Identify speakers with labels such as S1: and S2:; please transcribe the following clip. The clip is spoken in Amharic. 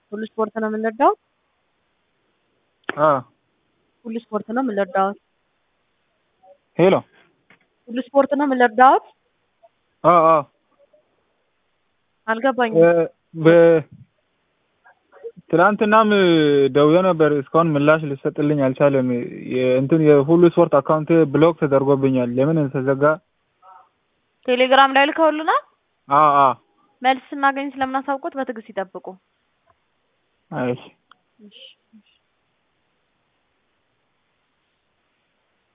S1: ሁሉ ስፖርት ነው የምንረዳው።
S2: አ
S1: ሁሉ ስፖርት ነው የምንረዳው።
S2: ሄሎ
S1: ሁሉ ስፖርት ነው የምንረዳው።
S2: አ አ
S1: አልገባኝም።
S2: በ ትናንትናም ደውዬ ነበር። እስካሁን ምላሽ ሊሰጥልኝ አልቻለም። የእንትን የሁሉ ስፖርት አካውንት ብሎክ ተደርጎብኛል። ለምን ተዘጋ?
S1: ቴሌግራም ላይ ልከውልናል።
S2: አ አ
S1: መልስ ስናገኝ ስለምናሳውቁት በትዕግስት ይጠብቁ።
S2: አይ
S1: እሺ እሺ